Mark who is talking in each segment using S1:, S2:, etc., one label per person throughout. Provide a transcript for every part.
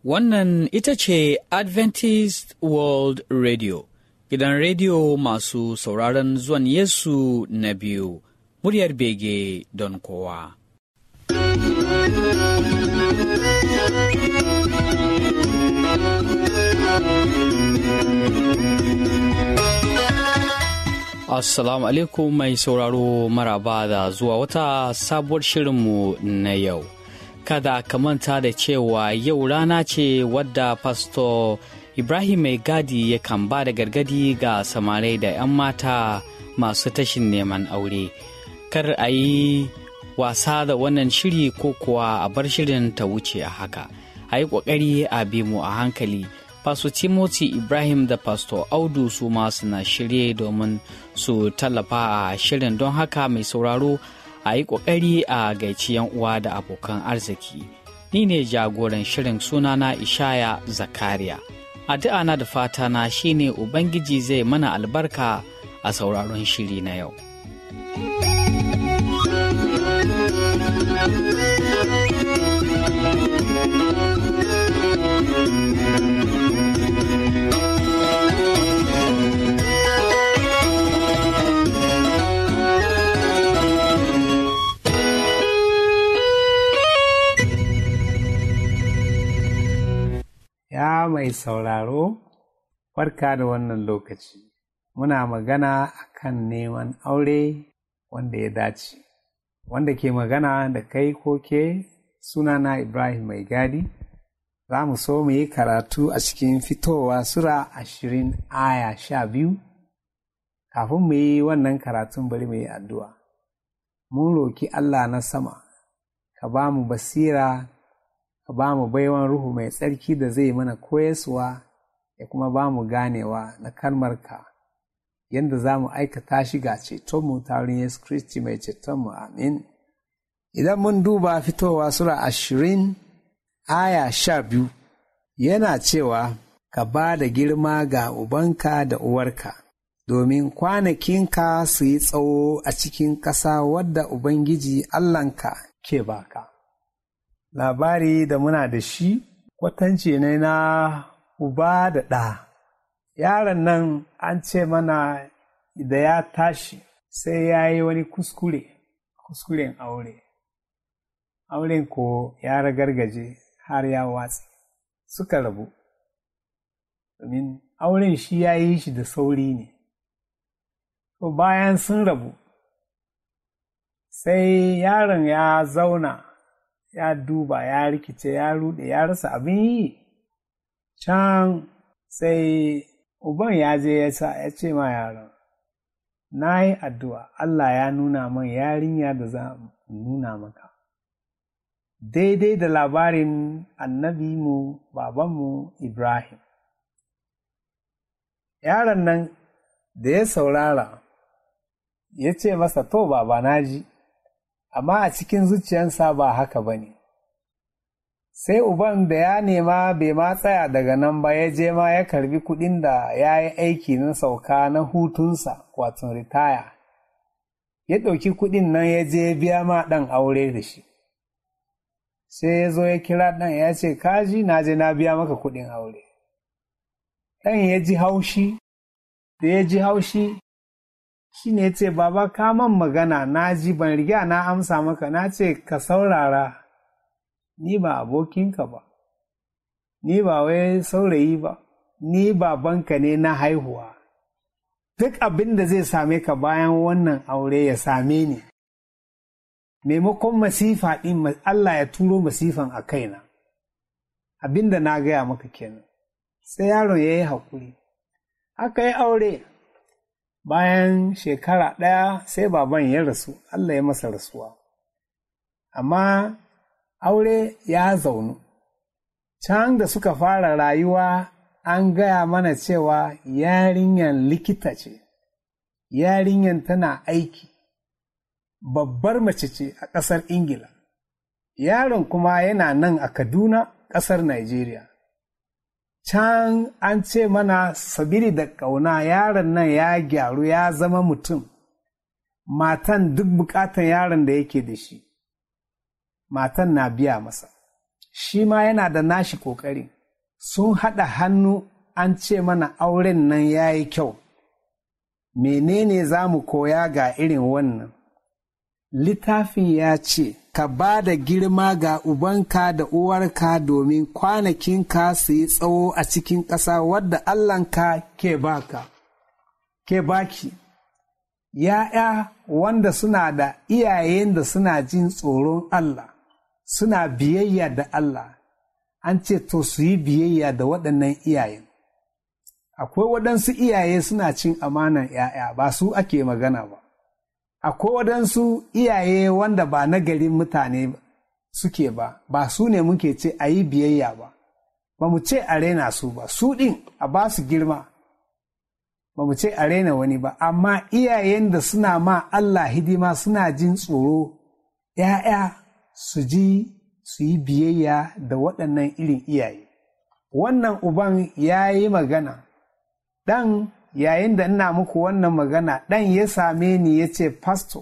S1: Wannan ita ce Adventist World Radio, gidan rediyo masu sauraron zuwan Yesu na biyu, muryar bege don kowa. Assalamu alaikum mai sauraro maraba da zuwa wata sabuwar shirinmu na yau. Kada ka manta da cewa yau rana ce wadda Pastor Ibrahim Mai Gadi yakan ba da gargadi ga samarai da 'yan mata masu tashin neman aure. Kar a yi wasa da wannan shiri ko kuwa a bar shirin ta wuce a haka. A yi ƙoƙari a bi mu a hankali. Pastor Timothy Ibrahim da Pastor Audu su ma suna shirye domin su tallafa a shirin don haka mai sauraro a yi ƙoƙari a gaici yan uwa da abokan arziki. Ni ne jagoran shirin sunana Ishaya Zakariya. Addu'a na da fata na shine Ubangiji zai mana albarka a sauraron shiri na yau.
S2: Ya mai sauraro, barka da wannan lokaci. Muna magana akan neman aure wanda ya dace. Wanda ke magana da kai ko ke sunana Ibrahim Mai Gadi, za mu so mu yi karatu a cikin fitowa Sura ashirin aya sha biyu. Kafin mu yi wannan karatun bari mu yi addu'a. Mun roki Allah na sama, ka ba mu basira ka ba mu baiwan ruhu mai tsarki da zai mana koyaswa ya kuma ba mu ganewa na kalmarka yadda za mu aikata shi ga cetonmu ta wurin Yesu Kiristi mai cetonmu amin. Idan mun duba fitowa Sura ashirin aya sha biyu yana cewa ka ba da girma ga ubanka da uwarka domin kwanakinka su yi tsawo a cikin ƙasa wadda Ubangiji Allahnka ke baka. labari da muna da shi kwatance ne na uba da ɗa. Yaron nan an ce mana da ya tashi sai ya yi wani kuskure, kuskuren aure. Auren ko ya ragargaje har ya watsi, suka rabu. Domin auren shi ya yi shi da sauri ne. To bayan sun rabu, sai yaron ya zauna. ya duba ya rikice ya rude ya rasa abin yi can sai uban ya je ya sa ya ce ma yaron na yi addu'a Allah ya nuna man yarinya da za nuna maka daidai da labarin annabi mu babanmu Ibrahim yaron nan da ya saurara ya ce masa to baba na ji amma a cikin zuciyarsa ba haka ba ne. Sai uban da ya nema bai ma tsaya daga nan ba ya je ma ya karbi kuɗin da ya yi aiki na sauka na hutunsa wato ritaya. Ya ɗauki kuɗin nan ya je biya ma ɗan aure da shi. Sai ya zo ya kira ɗan ya ce, Kaji na je na biya maka kuɗin aure. Ɗan ya ji haushi, da ya ji haushi shi ne ce, Baba, ka man magana na ji ban riga na amsa maka na ce ka saurara, ni ba abokinka ba, ni ba wai saurayi ba, ni babanka ne na haihuwa. Duk abin da zai same ka bayan wannan aure ya same ni. Maimakon masifa ɗin Allah ya turo masifan a kaina, abin da na gaya maka kenan. Sai yaron ya yi haƙuri, aka yi aure. bayan shekara ɗaya sai baban ya rasu Allah ya masa rasuwa amma aure ya zaunu can da suka fara rayuwa an gaya mana cewa yarinyan likita ce yarinyan tana aiki babbar mace ce a ƙasar ingila yaron kuma yana nan a kaduna ƙasar Najeriya. can an ce mana sabiri da ƙauna yaron nan ya gyaru ya zama mutum matan duk bukatan yaron da yake da shi matan na biya masa shi ma yana da nashi ƙoƙari sun haɗa hannu an ce mana auren nan ya yi kyau menene za mu koya ga irin wannan littafin ya ce ka ba da girma ga ubanka da uwarka domin kwanakinka su yi tsawo a cikin ƙasa wadda Allahnka ke baka, ke baki. ‘Ya'ya wanda suna da iyayen da suna jin tsoron Allah, suna biyayya da Allah, an ce to su yi biyayya da waɗannan iyayen. Akwai waɗansu iyaye suna cin amanan ‘ya'ya ba su ake magana ba. akwai waɗansu iyaye wanda ba na garin mutane suke ba, ba su ne muke ce a yi biyayya ba, ba mu ce a raina su ba, su ɗin a ba su girma, ba mu ce a raina wani ba, amma iyayen da suna ma Allah hidima suna jin tsoro, ‘ya'ya su ji su yi biyayya da waɗannan irin iyaye. Wannan uban ya yi magana, ɗan yayin da ina muku wannan magana ɗan ya same ni ya ce fasto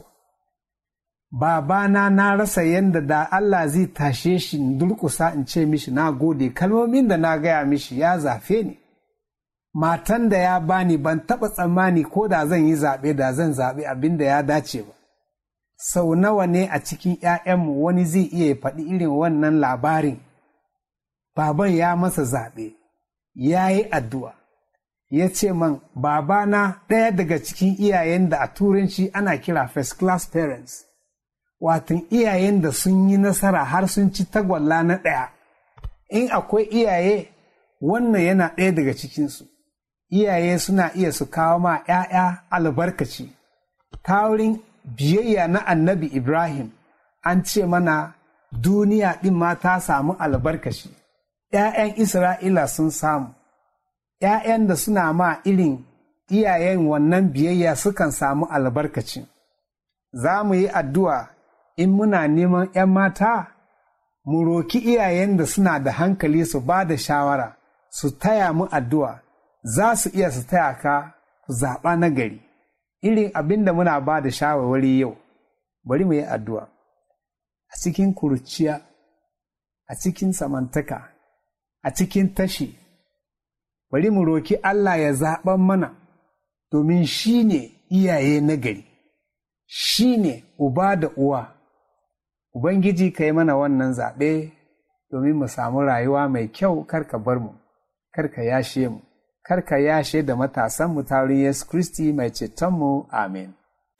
S2: babana na rasa yadda da Allah zai tashe shi in durƙusa in ce mishi na gode kalmomin da na gaya mishi ya zafe ni matan da ya bani ban taɓa tsammani ko da zan yi zaɓe da zan zaɓe abin da ya dace ba sau nawa ne a cikin ‘ya'yanmu wani zai iya faɗi irin wannan labarin baban ya masa zaɓe ya yi addu'a ya ce man babana ɗaya daga cikin iyayen da a turanci ana kira first class parents watan iyayen da sun yi nasara har sun ci tagwalla na ɗaya in akwai iyaye wannan yana ɗaya daga cikinsu iyaye suna iya su kawo ma ‘ya'ya albarkaci ta wurin biyayya na annabi ibrahim an ce mana duniya ɗin ma ta samu albarkaci ‘ya'yan isra'ila sun samu ‘ya'yan da suna ma irin iyayen wannan biyayya sukan samu albarkacin. Za mu yi addu'a in muna neman ‘yan mata, mu roki iyayen da suna da hankali su ba da shawara, su taya mu addu'a, za su iya su taya ka ku zaɓa na gari. Irin abin da muna ba da shawarwari yau, bari mu yi addu'a. A cikin kuruciya, a cikin samantaka, a cikin tashi, bari mu roki Allah ya zaɓan mana domin shi ne iyaye nagari, shi ne uba da uwa. Ubangiji ka yi mana wannan zaɓe domin mu samu rayuwa mai kyau karka bar mu, karka yashe mu, karka yashe da matasan mu ta Yesu Kristi mai cetonmu, amin.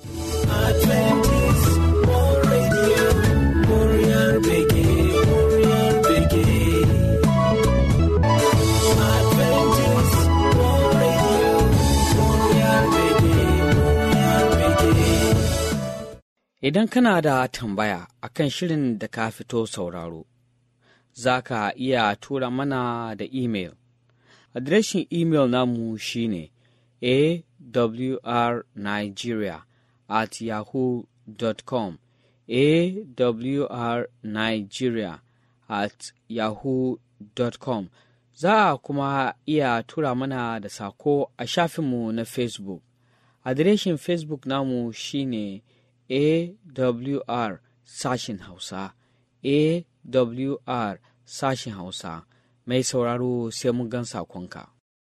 S3: Adventist World Radio, Warrior Brigade, Warrior Brigade. Adventist World Radio, Warrior Brigade, Warrior Brigade.
S1: Idan kana da tambaya akan shirin da ka fito sauraro, za ka iya tura mana da imel. Adireshin imel namu shine awrnigeria at yahoo.com awrnigeria at yahoo.com Za a kuma iya tura mana da sako a shafinmu na Facebook. Adireshin Facebook namu shine AWR sashin Hausa, AWR sashin Hausa, mai sauraro sai mun gan sakonka.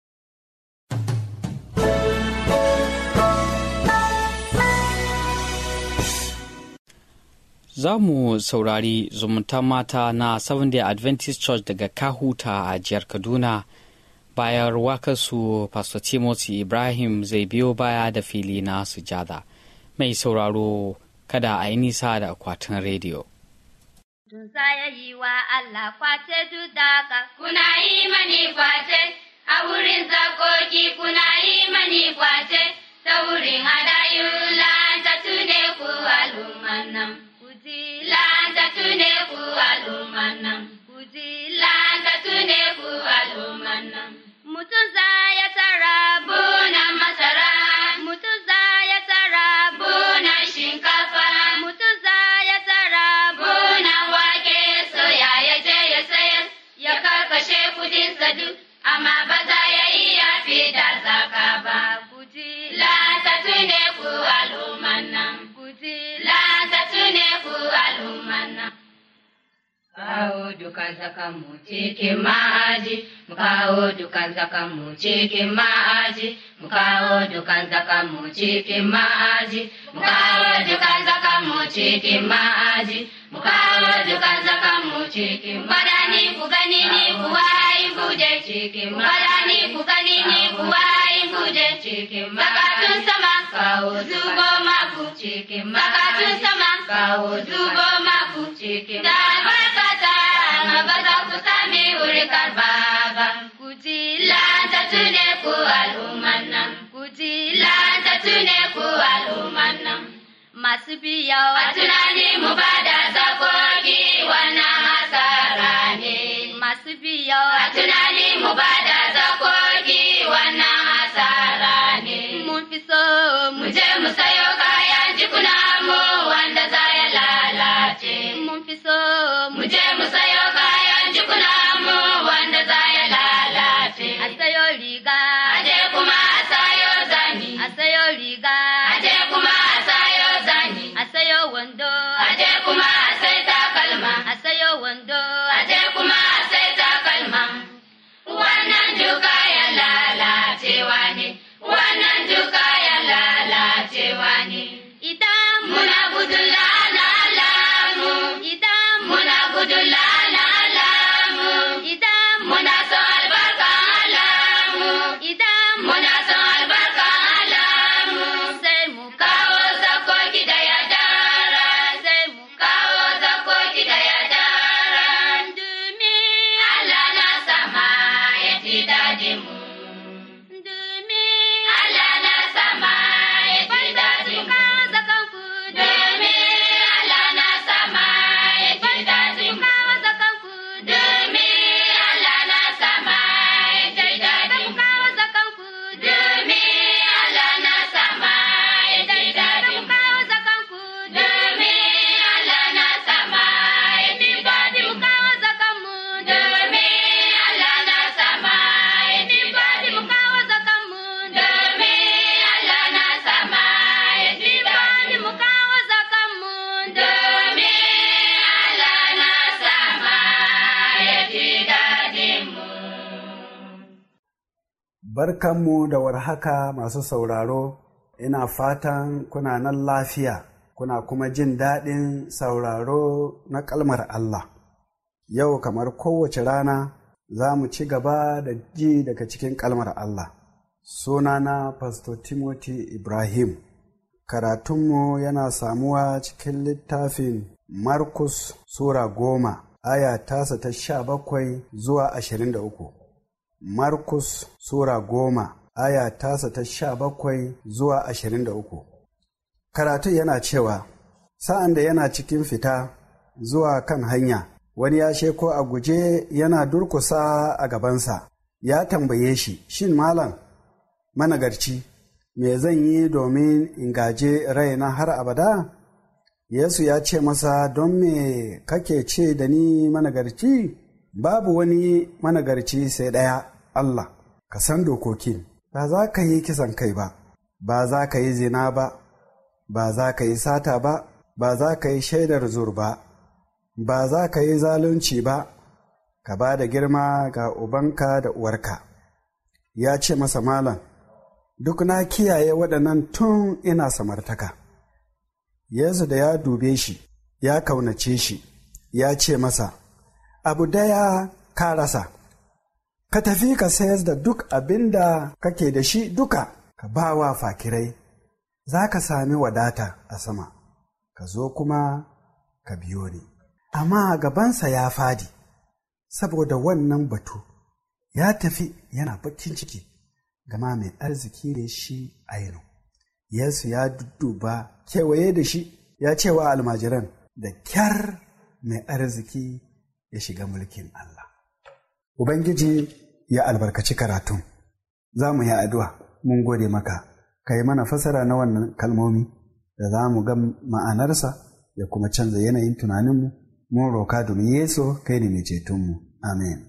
S1: Za mu saurari zumunta mata na Seventh Day Adventist Church daga Kahuta a jihar Kaduna. Bayan wakarsu Pastor Timothy Ibrahim zai biyo baya da fili na sujada. Mai sauraro kada a yi nisa da akwatin rediyo.
S4: Tun ya yi wa Allah kwace duk daga kuna yi mani kwace, a wurin zakoki kuna yi mani kwace, ta wurin hadayu lanta tune ku al'umman nan. Kuji lanta tune ku al'umman nan. Kuji lanta tune ku al'umman nan. Mutum za ya tara bunan masara, mutum za ya tara bunan shinkafa, mutum za ya tara bunan wake soya ya je ya sayar, ya karkashe kudinsa duk, amma ba za ya yi ya fi da zaka ba. Kuji lanta tune ku al'umman nan, kuji lanta tune ku al'umman nan. Kawo dukan zakanmu cikin ma'aji, mu kawo dukan zakanmu cikin ma'aji, mu kawo dukan zakanmu cikin ma'aji, mu kawo dukan zakanmu cikin ma'aji, mu kawo dukan zakanmu cikin badani ku gani ni kuwa in buje cikin badani ku gani ni kuwa in buje cikin bakatun sama kawo zubo maku cikin bakatun sama kawo zubo maku cikin da albarkata ba za ku sami wurikar baba ku ji lanta tune ku al'umman nan ku ji lanta tune ku al'umman nan masu biyawa tunani mu ba da zakoki wannan hasara ne masu biyawa tunani mu ba da zakoki wannan hasara ne mun fi so mu je mu sayo kayan jikuna mu wanda za ya lalace mun fi so mu je mu sayo kayan jikuna mu wanda za ya lalace a sayo riga aje kuma a sayo zani a sayo riga aje kuma a sayo zani a sayo wando aje kuma a sai takalma a sayo wando aje kuma a sai takalma wannan duka ya lalacewa ne wannan duka ya lalacewa ne idan muna gudun lalalamu idan muna gudun lalalamu idan muna son albarka alamu idan muna son albarka alamu sai mu kawo zakoki da ya dara sai mu kawo zakoki da ya dara domin Allah na sama ya ji dadin mu domin Allah na sama ya ji dadin mu domin Allah na sama ya ji dadin mu domin Allah na sama ya ji dadin mu domin Allah na sama ya ji dadin mu domin Allah na sama ya ji dadin mu domin Allah na sama ya ji dadin mu domin Allah na sama ya ji dadin mu domin Allah na sama ya ji dadin mu
S5: Barkanmu da warhaka masu sauraro, ina fatan kuna nan lafiya, kuna kuma jin daɗin sauraro na kalmar Allah. Yau kamar kowace rana za mu ci gaba da ji daga cikin kalmar Allah. Sunana Pastor Timothy Ibrahim. Karatunmu yana samuwa cikin littafin Markus Sura goma, aya tasa ta sha bakwai zuwa ashirin da uku. Markus Sura goma, aya tasa ta sha bakwai zuwa ashirin da uku. Karatu yana cewa, Sa'an da yana cikin fita zuwa kan hanya, wani ya sheko a guje yana durkusa a gabansa, ya tambaye shi, Shin malam, managarci, me zan yi domin in gaje raina har abada? Yesu ya ce masa, Don me kake ce da ni managarci? Babu wani managarci sai ɗaya, Allah, ka san dokokin, ba za ka yi kisan kai ba, ba za ka yi zina ba, ba za ka yi sata ba, ba za ka yi shaidar zur ba, ba za ka yi zalunci ba, ka ba da girma ga ubanka da uwarka. Ya ce masa malam, duk na kiyaye waɗannan tun ina samartaka. Yesu da ya dube shi, ya kaunace shi, ya ce masa, Abu daya ka rasa, ka tafi ka sayar da duk abin da kake da shi duka, ka ba wa fakirai, za ka sami wadata a sama, ka zo kuma ka biyo ni. Amma gabansa ya fadi, saboda wannan batu, ya tafi yana bakin ciki, gama mai arziki ne shi ainu. Yesu ya dudduba kewaye da shi, ya ce wa almajiran, da kyar mai arziki ya shiga mulkin Allah. Ubangiji ya albarkaci karatun, za mu yi addu'a, mun gode maka, ka yi mana fasara na wannan kalmomi da za mu ga ma'anarsa ya kuma canza yanayin tunaninmu, mun roka domin Yesu kai ne mai cetonmu. Amen.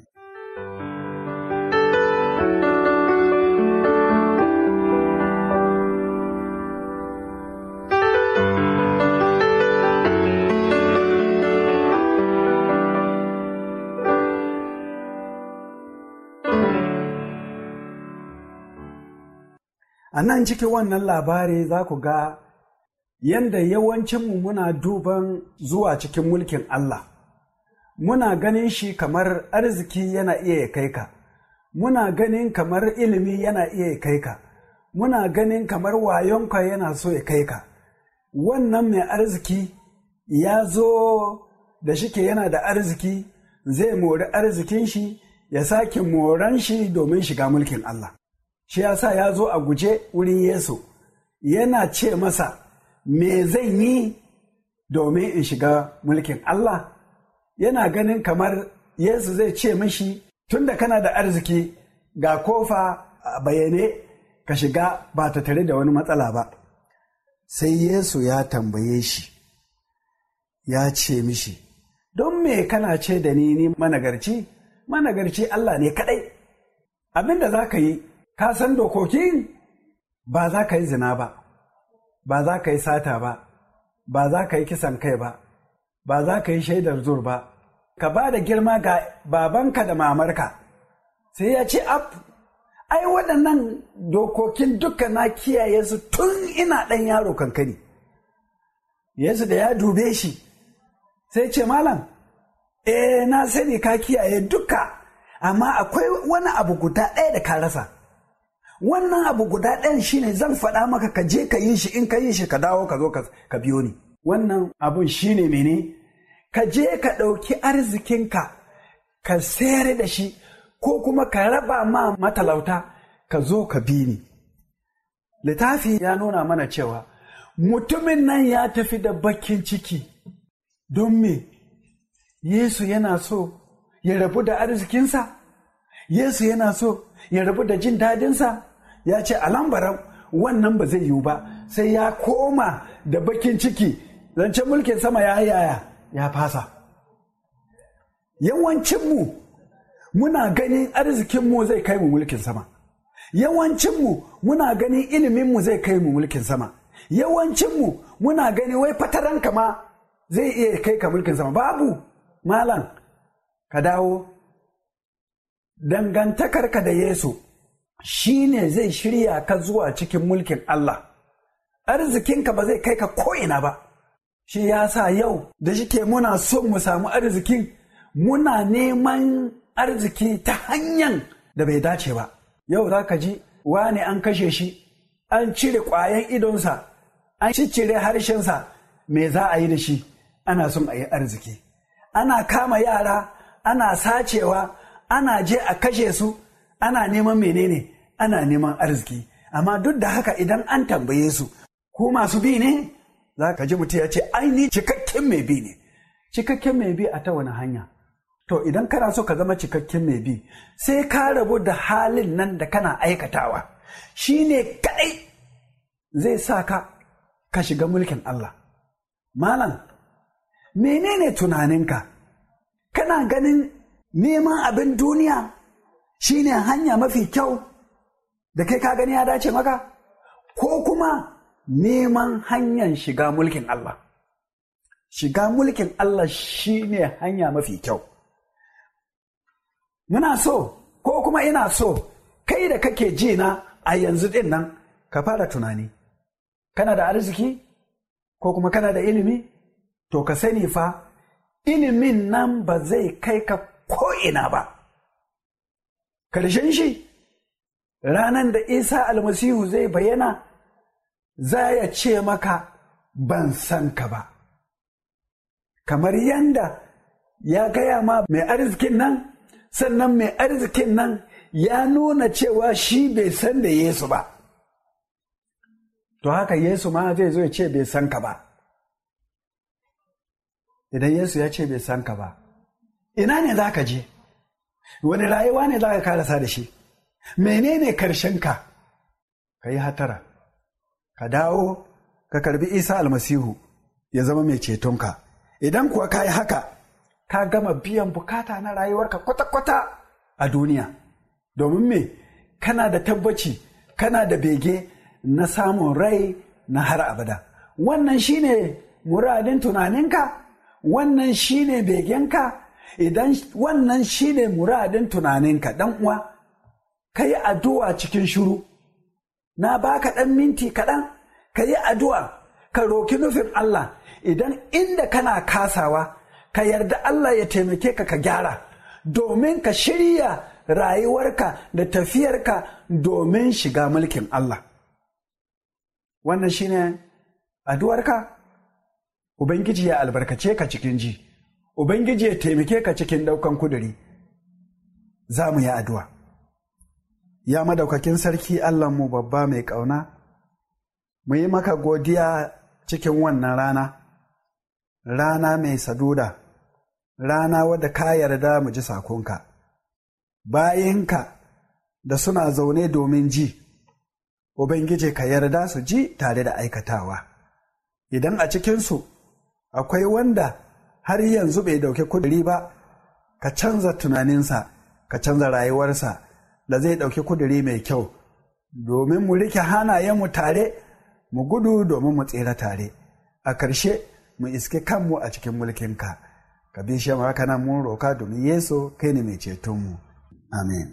S5: A nan cikin wannan labari za ku ga yadda yawancinmu muna duban zuwa cikin mulkin Allah. Muna ganin shi kamar arziki yana iya ya kai ka, muna ganin kamar ilimi yana iya ya kai ka, muna ganin kamar wayonka yana so ya kai ka. Wannan mai arziki ya zo da shike yana da arziki zai mori arzikin shi ya sake moran shi domin shiga mulkin Allah. Shi ya sa ya zo a guje wurin Yesu, yana ce masa, Me zan yi domin in shiga mulkin Allah? Yana ganin kamar Yesu zai ce mashi, Tunda kana da arziki ga kofa a bayyane ka shiga ba ta tare da wani matsala ba. Sai Yesu ya tambaye shi, ya ce mishi, Don me kana ce da ni ni managarci? Managarci Allah ne kaɗai. Abin da za ka yi, ka san dokokin ba za ka yi zina ba, ba za ka yi sata ba, ba za ka yi kisan kai ba, ba za ka yi shaidar zur ba, ka ba da girma ga babanka da mamarka. Sai ya ce, Ab, ai waɗannan dokokin duka na kiyaye su tun ina ɗan yaro kankani. Yesu da ya dube shi, sai ce, Malam, eh na sani ka kiyaye duka, amma akwai wani abu guda ɗaya da ka rasa. wannan abu guda ɗayan shine zan faɗa maka ka je ka yi shi in ka yi shi ka dawo ka zo ka biyo ni wannan abun shine mene ka je ka ɗauki arzikinka ka sayar da shi ko kuma ka raba ma matalauta ka zo ka bi ni littafi ya nuna mana cewa mutumin nan ya tafi da bakin ciki don me yesu yana so ya rabu da arzikinsa yesu yana so ya rabu da jin dadinsa ya ce a lambaran wannan ba zai yiwu ba sai ya koma da bakin ciki zancen mulkin sama ya yaya ya fasa yawancinmu muna ganin arzikinmu zai kai mu mulkin sama yawancinmu muna ganin iliminmu zai kai mu mulkin sama yawancinmu muna gani wai fataranka ma zai iya kai ka mulkin sama babu malam ka dawo dangantakarka da Yesu shi ne zai shirya ka zuwa cikin mulkin Allah. Arzikinka ba zai kai ka ko'ina ba, shi ya sa yau da shike muna son mu samu arzikin muna neman arziki ta hanyar da bai dace ba. Yau za ka ji wani an kashe shi, an cire ƙwayan idonsa, an ciccire harshensa, me za a yi da shi, ana son a yi arziki. Ana kama yara, ana sacewa, ana je a kashe su ana neman menene ana neman arziki amma duk da haka idan an tambaye su ku masu bi ne za ka ji mutum ya ce aini cikakken mai bi ne cikakken mai bi a ta wani hanya to idan kana so ka zama cikakken mai bi sai ka rabu da halin nan da kana aikatawa shi ne kaɗai zai sa ka ka shiga mulkin Allah malam menene tunaninka kana ganin neman abin duniya shine hanya mafi kyau da kai ka gani ya dace maka ko kuma neman hanyar shiga mulkin Allah shiga mulkin Allah shine hanya mafi kyau muna so ko kuma ina so kai da kake ji na a yanzu din nan ka fara tunani kana da arziki ko kuma kana da ilimi to ka sani fa ilimin nan ba zai kai ka ko'ina ba. Karshen shi, ranar da Isa almasihu zai bayyana, za ya ce maka ban san ka ba. Kamar yanda ya gaya ma mai arzikin nan, sannan mai arzikin nan ya nuna cewa shi bai san da Yesu ba. To haka Yesu ma zai zo ya ce bai san ka ba. Idan Yesu ya ce bai san ka ba, ina ne za ka je wani rayuwa ne za ka karasa da shi menene karshenka ka yi hatara ka dawo ka karbi isa almasihu ya zama mai cetonka idan kuwa ka yi haka ka gama biyan bukata na rayuwarka kwata-kwata a duniya domin me kana da tabbaci kana da bege na samun rai na har abada wannan shine muradin tunaninka wannan shine begenka idan wannan shine muradin tunaninka dan uwa ka yi addu'a cikin shiru na baka ɗan minti kaɗan ka yi addu'a ka roki nufin Allah idan inda kana kasawa ka yarda Allah ya taimake ka ka gyara domin ka shirya rayuwarka da tafiyarka domin shiga mulkin Allah wannan shine addu'arka Ubangiji ya albarkace ka cikin ji Ubangiji ya taimake ka cikin ɗaukan kuduri za mu yi addu'a ya madaukakin sarki Allahnmu babba mai ƙauna mu yi maka godiya cikin wannan rana rana mai saduda rana wadda ka yarda mu ji sakonka bayinka da suna zaune domin ji ubangiji ka yarda su ji tare da aikatawa idan a cikinsu akwai wanda har yanzu bai dauki kuduri ba ka canza tunaninsa ka canza rayuwarsa da zai dauki kuduri mai kyau domin mu rike hanayenmu tare mu gudu domin mu tsira tare a ƙarshe mu iske kanmu a cikin mulkinka ka bi shi haka nan mun roka domin yesu kai ne mai cetonmu amen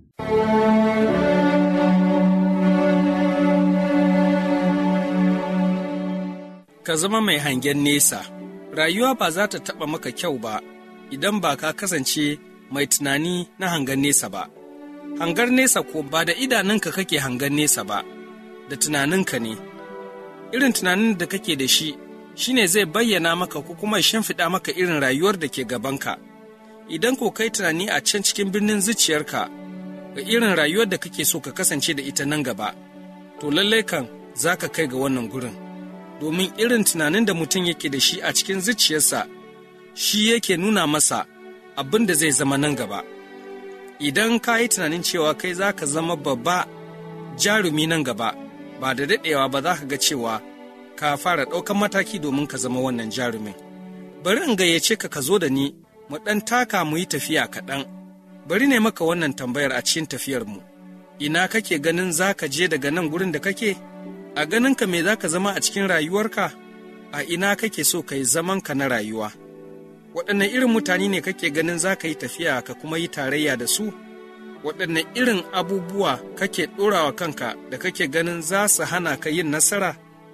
S6: ka zama mai hangen nesa rayuwa ba za ta taɓa maka kyau ba idan ba ka kasance mai tunani na hangen nesa ba hangar nesa ko ba da idanunka kake hangen nesa ba da tunaninka ne irin tunanin da kake da shi shine zai bayyana maka ko kuma shimfiɗa maka irin rayuwar da ke gabanka idan ko kai tunani a can cikin birnin zuciyarka ga irin rayuwar da kake so ka kasance da ita nan gaba to lallai kan za ka kai ga wannan gurin domin irin tunanin da mutum yake da shi a cikin zuciyarsa shi yake nuna masa abin da zai zama nan gaba idan ka yi tunanin cewa kai za ka zama babba jarumi nan gaba ba da daɗewa ba za ka ga cewa ka fara ɗaukan mataki domin ka zama wannan jarumin bari in gayyace ka ka zo da ni mu ɗan taka mu yi tafiya kaɗan bari ne maka wannan tambayar a cikin tafiyarmu ina kake ganin za ka je daga nan gurin da kake a ganinka me za ka zama a cikin rayuwarka a ina kake so ka yi zamanka na rayuwa waɗanne irin mutane ne kake ganin za ka yi tafiya ka kuma yi tarayya da su waɗanne irin abubuwa kake ɗorawa kanka da kake ganin za su hana ka yin nasara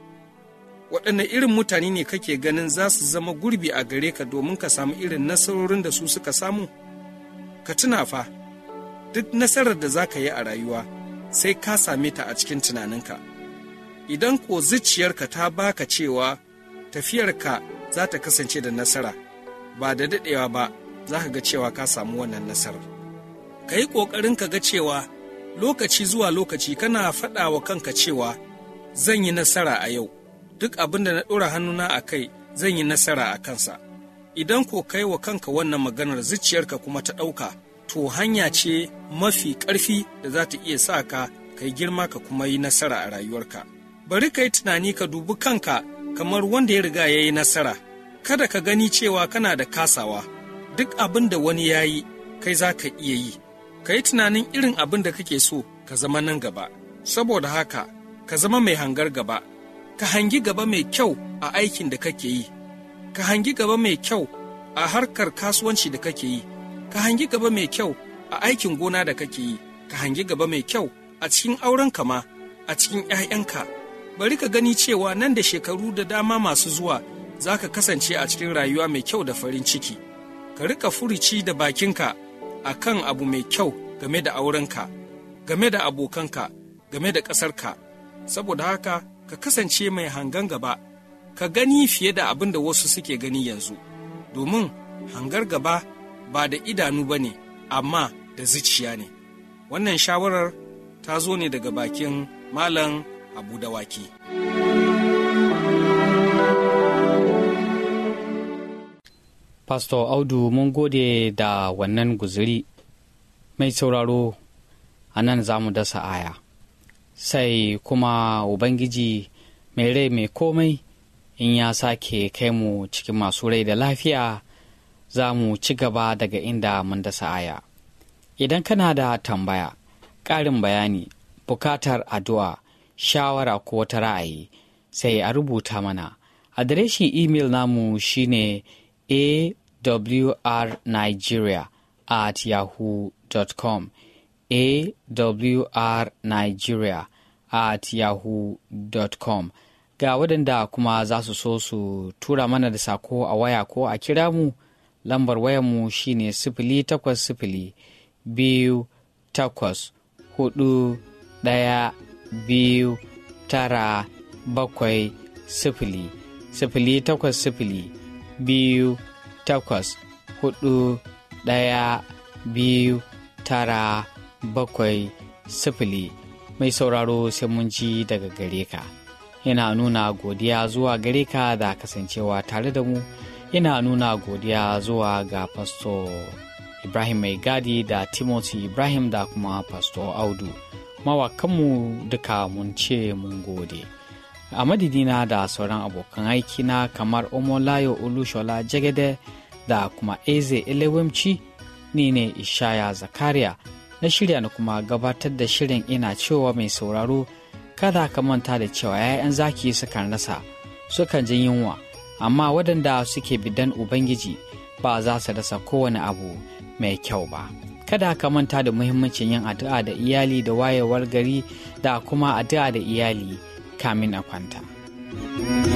S6: waɗanne irin mutane ne kake ganin za su zama gurbi a gare ka domin ka samu irin nasarorin da su suka samu ka tuna fa duk nasarar da za ka yi a rayuwa sai ka same ta a cikin tunaninka idan ko zuciyarka ta baka cewa tafiyarka za ta kasance da nasara ba da daɗewa ba za ka ga cewa ka samu wannan nasarar ka yi ƙoƙarin ka ga cewa lokaci zuwa lokaci kana faɗa wa kanka cewa zan yi nasara a yau duk abin da na ɗora hannuna a kai zan yi nasara a kansa idan ko kai wa kanka wannan maganar zuciyarka kuma ta ɗauka to hanya ce mafi ƙarfi da za ta iya sa ka kai girma ka kuma yi nasara a rayuwarka bari ka yi tunani ka dubi kanka kamar wanda ya riga ya yi nasara kada ka gani cewa kana da kasawa duk abin da wani ya yi kai za ka iya yi ka yi tunanin irin abin da kake so ka zama nan gaba saboda haka ka zama mai hangar gaba ka hangi gaba mai kyau a aikin da kake yi ka hangi gaba mai kyau a harkar kasuwanci da kake yi ka hangi gaba mai kyau a aikin gona da kake yi ka hangi gaba mai kyau a cikin auren kama a cikin 'ya'yanka bari ka gani cewa nan da shekaru da dama masu zuwa za ka kasance a cikin rayuwa mai kyau da farin ciki ka rika furici da bakinka a kan abu mai kyau game da aurenka game da abokanka game da ƙasarka saboda haka ka kasance mai hangan gaba ka gani fiye da abin da wasu suke gani yanzu domin hangar gaba ba da idanu ba ne amma da zuciya ne wannan shawarar ta zo ne daga bakin malam abu dawaki
S1: Pastor Audu mun gode da wannan guzuri mai sauraro a nan za mu dasa aya. Sai kuma Ubangiji mai rai mai komai in ya sake kai mu cikin masu rai da lafiya za mu ci gaba daga inda mun dasa aya. Idan kana da tambaya, ƙarin bayani, bukatar addu'a, shawara ko wata ra'ayi, sai a rubuta mana. Adireshin imel namu shine awrnigeria at yahoo.com awrnigeria at yahoo.com ga waɗanda kuma za su so su tura mana da sako a waya ko a kira mu lambar wayanmu shine sifili takwas sifili biyu takwas hudu ɗaya biyu tara bakwai sifili sifili takwas sifili biyu takwas hudu ɗaya biyu tara bakwai sifili mai sauraro sai mun ji daga gare ka ina nuna godiya zuwa gare ka da kasancewa tare da mu ina nuna godiya zuwa ga pasto ibrahim mai gadi da timothy ibrahim da kuma pasto audu mawakanmu duka mun ce mun gode a madidina da sauran abokan aikina kamar omolayo olushola jagede da kuma eze elewemci ni ne ishaya zakariya na shirya na kuma gabatar da shirin ina cewa mai sauraro kada ka manta da cewa 'ya'yan zaki sukan rasa sukan jin yunwa amma waɗanda suke bidan ubangiji ba za su rasa kowane abu mai kyau ba kada ka manta da muhimmancin yin addu'a da iyali da wayewar gari da kuma addu'a da iyali kamin a kwanta.